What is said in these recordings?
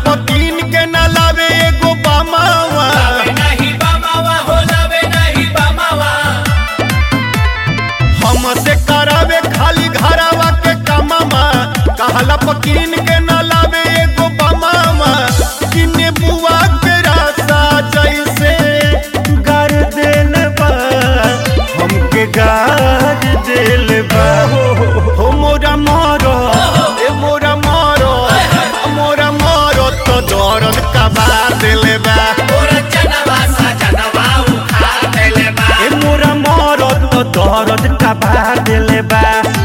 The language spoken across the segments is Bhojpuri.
पकीन के न लावे एगो बामावा लावे नहीं बमावा हो लावे नहीं बमावा हमसे करावे खाली घरावा के कमामा कहला पकीन के न लावे एगो बामावा किने बुआ के रासा जैसे गार देल बा हमके गार देल बा हो मोरा मारो ए मोरा मारो मोरा मारो तो दर्द कबा देले बा तोरा चनवा सा चनवा उखा देले बा ए मोरा मारो तो दर्द कबा देले बा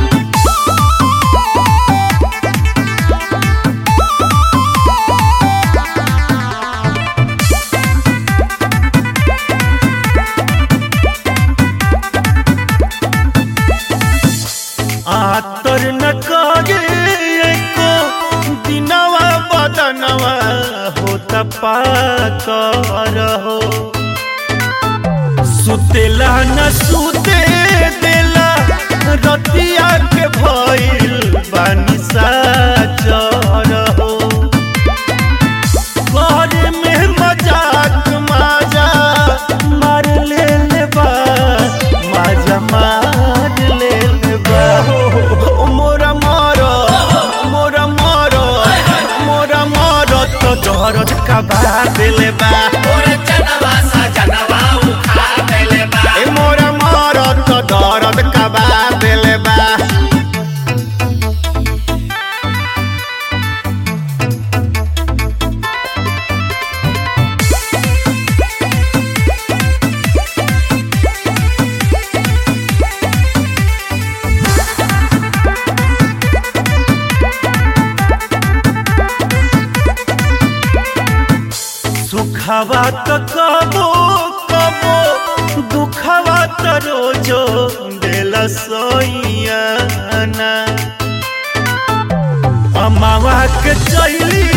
आतर न करे को दिनवा बदनवा हो पाकर हो सुतेला न सुते देला रतिया के भइल बानी साचर हो घर में मजाक माजा मार ले ले बा माजा मार ले ले बा ओ मोरा मारो मोरा मारो मोरा मारो तो दर्द का बात ले बा तोरा चनवा सा चनवा उखा देले बा ए मोरा मारो तो दर्द का बात ले बा सुखवा तो कबो कबो दुखवा तो रोजो दिल सोइयाना अमावा के चली